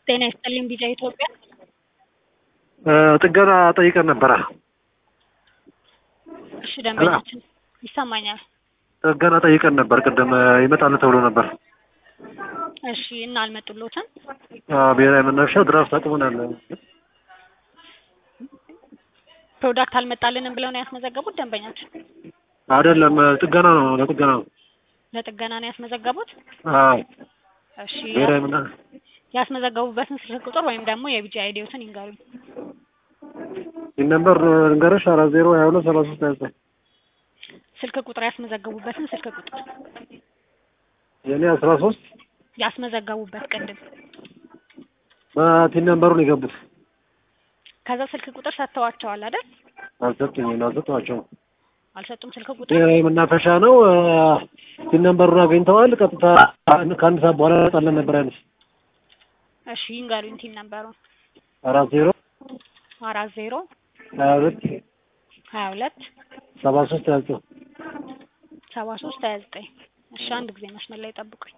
ጤና ይስጥልኝ ቢጫ ኢትዮጵያ። ጥገና ጠይቀን ነበረ። እሺ ደንበኛችን ይሰማኛል። ጥገና ጠይቀን ነበር። ቅድም ይመጣል ተብሎ ነበር። እሺ እና አልመጡሎትም? አዎ፣ ብሔራዊ መናፈሻ ድራፍት አቅሙናል። ፕሮዳክት አልመጣልንም ብለው ነው ያስመዘገቡት ደንበኛችን? አይደለም ጥገና ነው፣ ለጥገና ነው። ለጥገና ነው ያስመዘገቡት? አዎ፣ እሺ ብሔራዊ መናፈሻ ያስመዘገቡበትን ስልክ ቁጥር ወይም ደግሞ የቢጂ አይዲዎትን ይንገሩኝ። ይህ ነበር ልንገርሽ፣ አራት ዜሮ ሀያ ሁለት ሰላሳ ሶስት ሀያ ዘጠኝ ስልክ ቁጥር ያስመዘገቡበትን ስልክ ቁጥር የእኔ አስራ ሶስት ያስመዘገቡበት ቅድም በቲን ነንበሩን የገቡት ከዛ ስልክ ቁጥር ሰጥተዋቸዋል አይደል? አልሰጡኝም፣ አልሰጧቸውም። አልሰጡም ስልክ ቁጥር። ብሔራዊ መናፈሻ ነው። ቲን ነንበሩን አግኝተዋል። ቀጥታ ከአንድ ሰዓት በኋላ ጣለን ነበር ያሉት። እሺ ይንገሩኝ ቲን ነበሩን። አራት ዜሮ አራት ዜሮ ሀያ ሁለት ሀያ ሁለት ሰባ ሶስት ሀያ ዘጠኝ ሰባ ሶስት ሀያ ዘጠኝ እሺ አንድ ጊዜ መስመር ላይ ጠብቁኝ።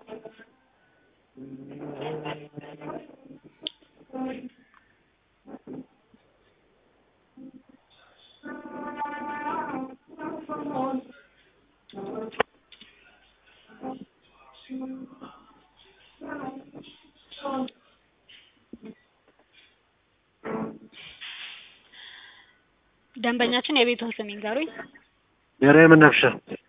ደንበኛችን የቤቱን ስም ይንገሩኝ። ብሔራዊ መናፈሻ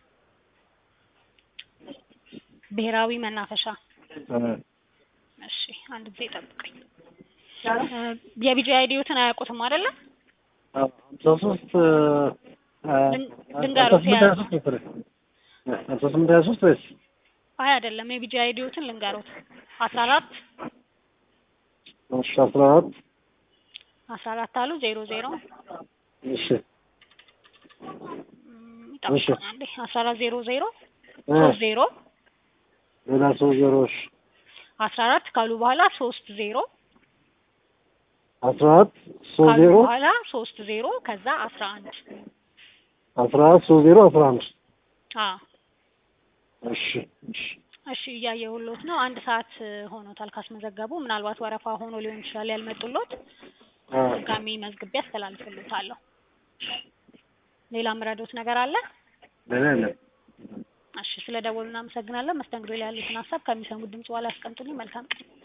ብሔራዊ መናፈሻ። እሺ አንድ ጊዜ ጠብቀኝ። የቢጂ አይዲዎትን አያውቁትም አይደለ? ሀምሳ ሶስት ድንጋሮት ሀያ ሶስት መሰለኝ ሀምሳ ስምንት ሀያ ሶስት ወይስ አይ አይደለም፣ የቢጂ አይዲዎትን ልንገሮት። አስራ አራት እሺ አስራ አራት አስራ አራት አሉ ዜሮ ዜሮ እሺ ይጠብቁኝ አንዴ አስራ አራት ዜሮ ዜሮ ሶስት ዜሮ ሌላ ሶስት ዜሮዎች አስራ አራት ካሉ በኋላ ሶስት ዜሮ አስራ አራት ሶስት ካሉ ዜሮ በኋላ ሶስት ዜሮ ከዛ አስራ አንድ አስራ አራት ሶስት ዜሮ አስራ አንድ አዎ እሺ እሺ እሺ እያየሁሎት ነው። አንድ ሰዓት ሆኖታል ካስመዘገቡ። ምናልባት ወረፋ ሆኖ ሊሆን ይችላል ያልመጡሎት። አዎ ድጋሚ መዝግቤ አስተላልፍሎታለሁ። ሌላ ምረዶት ነገር አለ? ሌላ የለም። እሺ ስለ ደወሉ እናመሰግናለን። መስተንግዶ ላይ ያሉትን ሀሳብ ከሚሰሙት ድምጽ በኋላ ያስቀምጡልኝ። መልካም ቀን።